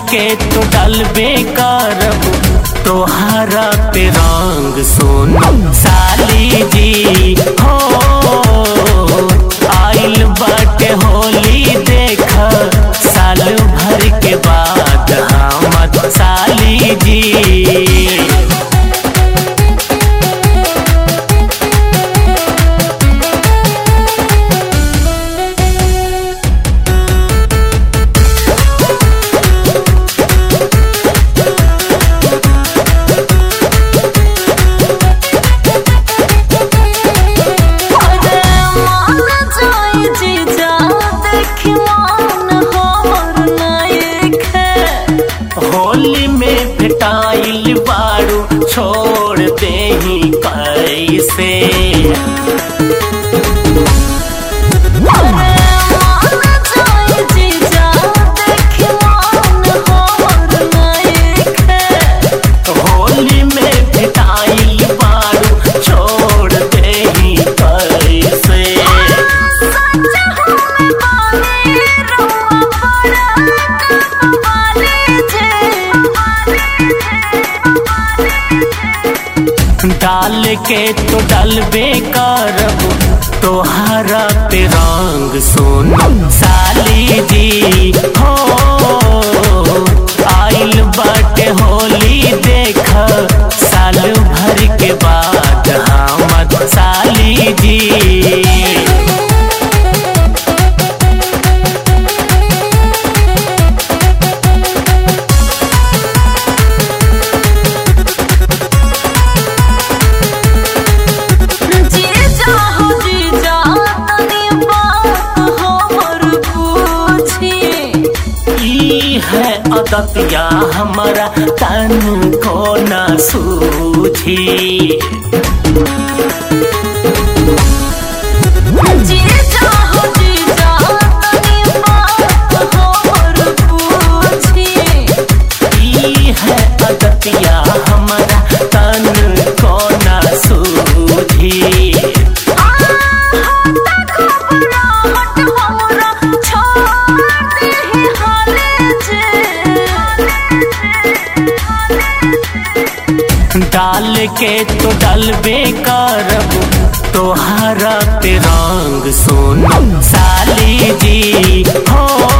के तो डलबे करब तोहरा पे रंग सोनो साली जी हो आइल बाटे होली देख साल भर के बाद हमद साली जी अरे मान जाई जीजा देखी मान हमर नायक है होली में भेटाइल बारू छोड़ दे ही कैसे अरे मान जाई जीजा देखी मान हमर नायक है होली में भेटाइल बारू छोड़ दे ही कैसे सच हमें बानी रुआ पड़ा कमाले जे डाल के तो डलबे करब तोहरा पे रंग सोनो साली जी हो आइल बाटे होली देख साल भर के बाद हमद साली जी जीजा हो जीजा तनी बात हमर पूछी ई है अदतिया हमारा तन को न सूझी जीजा हो जीजा तनी बात हमर पूछी ई है अदतिया हमारा तन को न सूझी आ हट घबराहट हमरा छोड़ दे हाले जे डाल के तो डलबे करब तोहरा पे रंग सोनो साली जी हो